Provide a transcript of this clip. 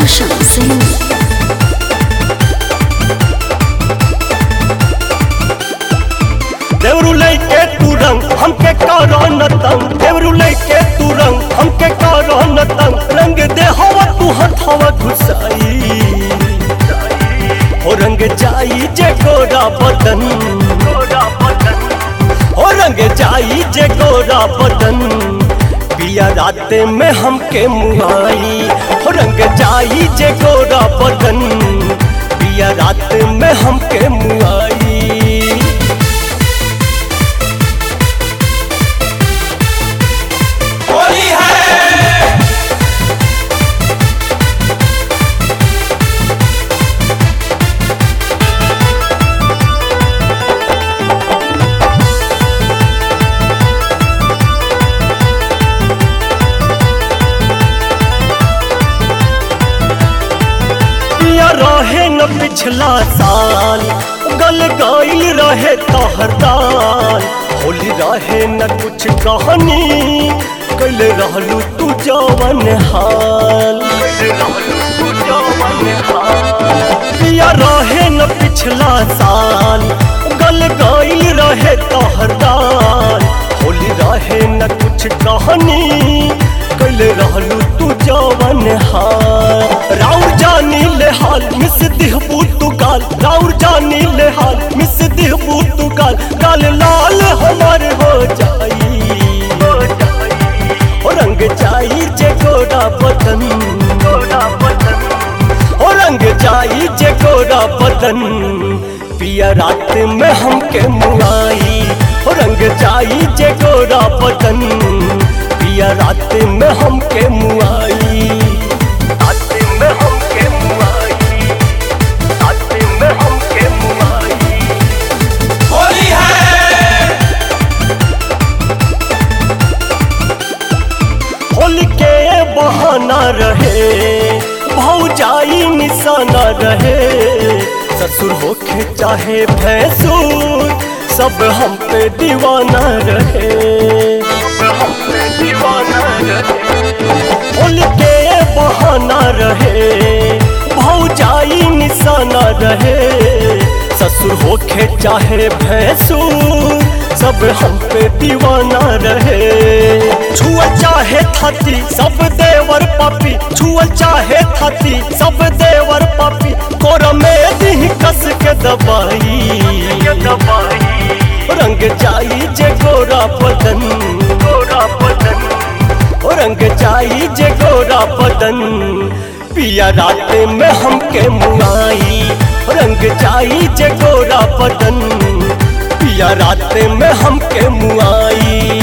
Roshan Singh. देवरू लैके तू रंग हमके करो न तंग देवरू लैके तू रंग हमके करो न तंग रंग दे हवा तू हथवा घुसाई हो रंग जाई जे गोरा बदन हो रंग जाई जे गोरा बदन पिया राते में हमके मुआई हो रंग जाई जे गोरा बदन पिया रात में हमके मुआई होली है पिया रहे न पिछला साल गल गाइल रहे तोहर दाल होली रहे न कुछ कहानी कल रहलू तू जवन हाल पिया रहे न पिछला साल गल गाइल रहे तोहर दाल होली रहे न कुछ कहानी कल रहलू तू जवन हाल राउर जानी ले हाल मिस दिहबू तू गाल राउर जानी ले हाल मिस दिहबू तू गाल गाल लाल हमार हो जाई हो रंग जाई जे गोरा बदन हो रंग जाई जे गोरा बदन पिया रात में हमके मुआई हो रंग जाई जे गोरा बदन पिया रात में हमके मुआई रात में हमके मुआई रात में हमके मुआई होली है होली के बहाना रहे भौजाई निशाना रहे ससुर होके चाहे भैंसुर सब हम पे दीवाना रहे हम पे दीवाना रहे होली के बहाना रहे भौजाई निशाना रहे ससुर होके चाहे भैंसुर सब हम पे दीवाना रहे छुआ चाहे थाती सब देवर पापी छुआ चाहे थाती सब देवर पापी कोर में दी कस के दबाई रंग जाई जे गोरा बदन गोरा बदन ओ रंग जाई जे गोरा बदन पिया रात में हमके मुआई रंग जाई जे गोरा बदन पिया रात में हमके मुआई